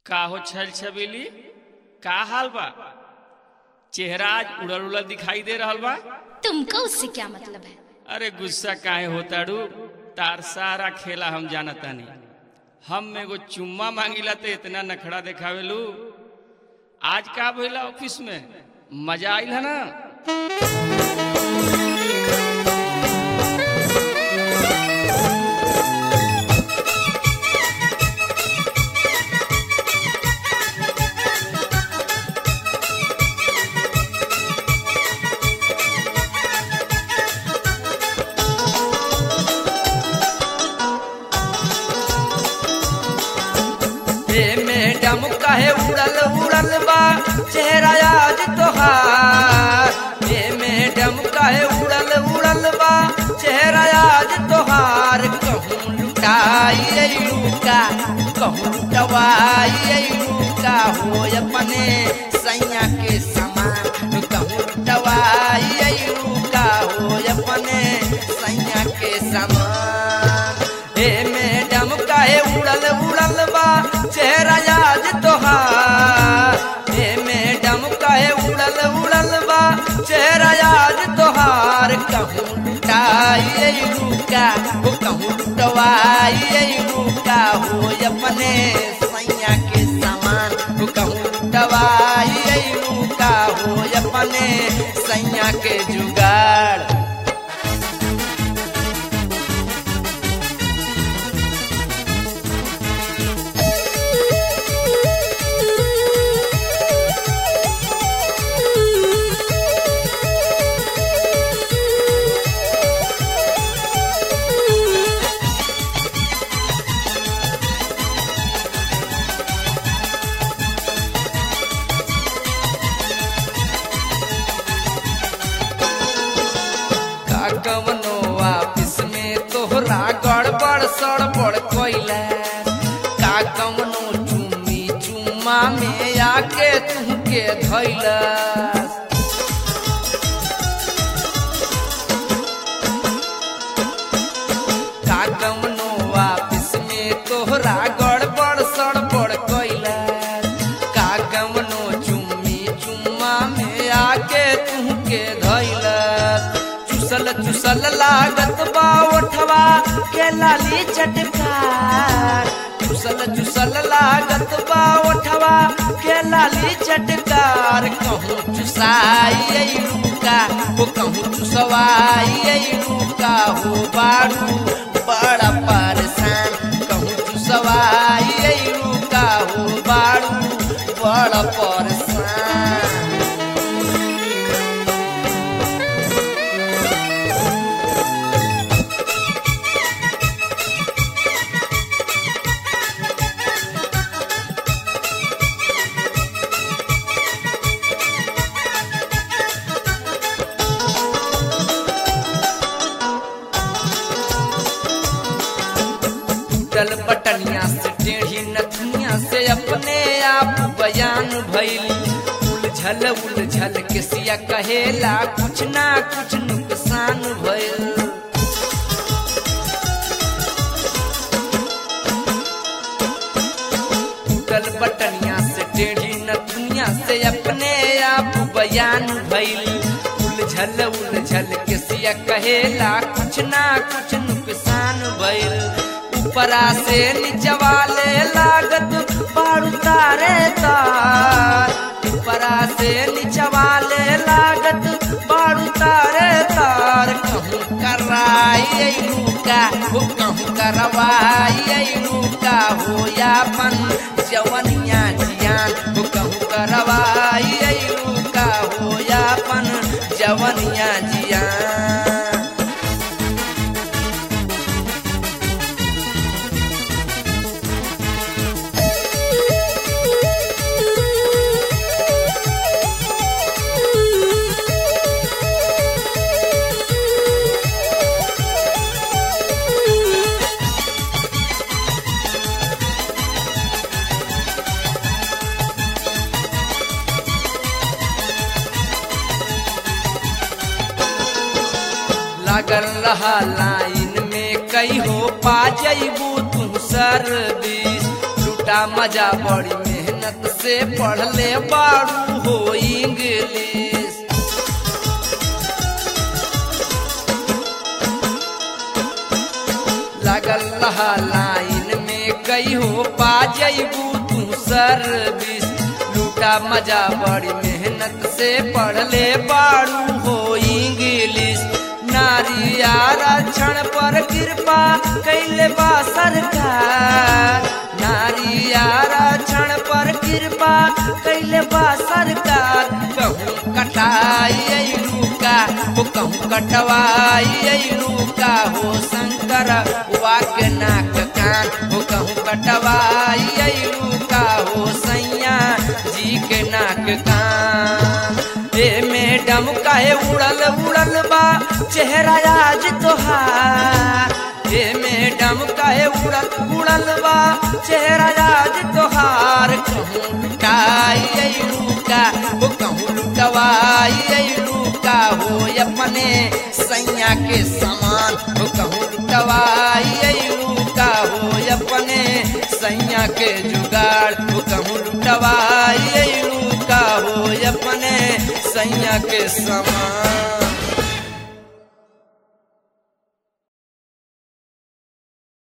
का हो छल छबीली का हाल बा चेहरा आज उड़ल उड़ल दिखाई दे रहल बा तुमको उससे क्या मतलब है अरे गुस्सा काहे होताड़ू तार सारा खेला हम जानतानी हम एगो चुम्मा मांगिला तो इतना नखड़ा देखावेलू आज का भइला ऑफिस में मजा आइल है ना हे मैडम काहे उड़ल उड़ल बा चेहरा आज तोहार हे मैडम काहे उड़ल उड़ल बा चेहरा आज तोहार कहूँ लुटाई लुका कहूँ लुटवाई लुका हो अपने सैया के समान कहूँ लुटवाई लुका हो अपने सैया के समान हे मैडम काहे उड़ल उड़ल बा चेहरा आज तोहार हे मैडम काहे उड़ल उड़ल बा चेहरा आज तोहार कहूँ लुटाई लुका हो कहूँ लुटवाई लुका हो अपने सैया के समान हो कहूँ लुटवाई लुका हो अपने सैया के जुगाड़ का कवनो ऑफिस में तोहरा गड़बड़ सड़बड़ कोइला का कवनो चुम्मी चुम्मा में आके तुहके धैला का कवनो ऑफिस में तोहरा गड़बड़ सड़बड़ कोइला का कवनो चुम्मी चुम्मा में आके तुहके धैला चुसल चुसल लागत बा ओठवा के लाली चटकार चुसल चुसल लागत बा ओठवा के लाली चटकार कहूँ चुसाई रुका हो कहूँ चुसवाई रुका हो बाड़ू बड़ा परेशान कहूँ चुसवाई रुका हो बाड़ू बड़ा परेशान टूटल बटनिया से टेढ़ी नथनिया से अपने आप बयान भैली उलझल उलझल के सिया कहेला कुछ ना कुछ नुकसान भइल टूटल बटनिया से टेढ़ी नथनिया से अपने आप बयान भैली उलझल उलझल के सिया कहेला कुछ ना कुछ नुकसान भइल ऊपरा से निचवाले लागत बारू तारे तार ऊपरा से निचवाले लागत बारू तारे तार कहूँ कराई लूका हो कहूँ करवाई लूका हो यापन जवनिया जियान हो कहूँ करवाई लूका हो यापन जवनिया जियान लागल रहा लाइन में कई हो पा जइबू तू सर्विस लुटा लूटा मजा बड़ी मेहनत से पढ़ले बारू हो इंग्लिश लगल रहा लाइन में कई हो पा जैबू तू सर्विस लूटा मजा बड़ी मेहनत से पढ़ले बारू हो इंग्लिश नारी आरक्षण पर कृपा कैले बा सरकार नारी आरक्षण पर कृपा कैले बा सरकार कहूँ कटाई अइलू का हो कहूँ कटवाई अइलू का हो शंकर वाक नाक कान हो कहूँ कटवाई अइलू का हो सैया जी के नाक कान ए मैडम काहे उड़ल उड़ल बा चेहरा आज तोहार ए मैडम काहे उड़ल उड़ल बा चेहरा आज तोहार कहूँ लुटाई अइलू का हो कहूँ लुटवाई अइलू का हो अपने सैया के समान हो कहूँ लुटवाई अइलू का हो अपने सैया के जुगाड़ हो कहूँ लुटवाई अइलू का हो अपने सैया के समान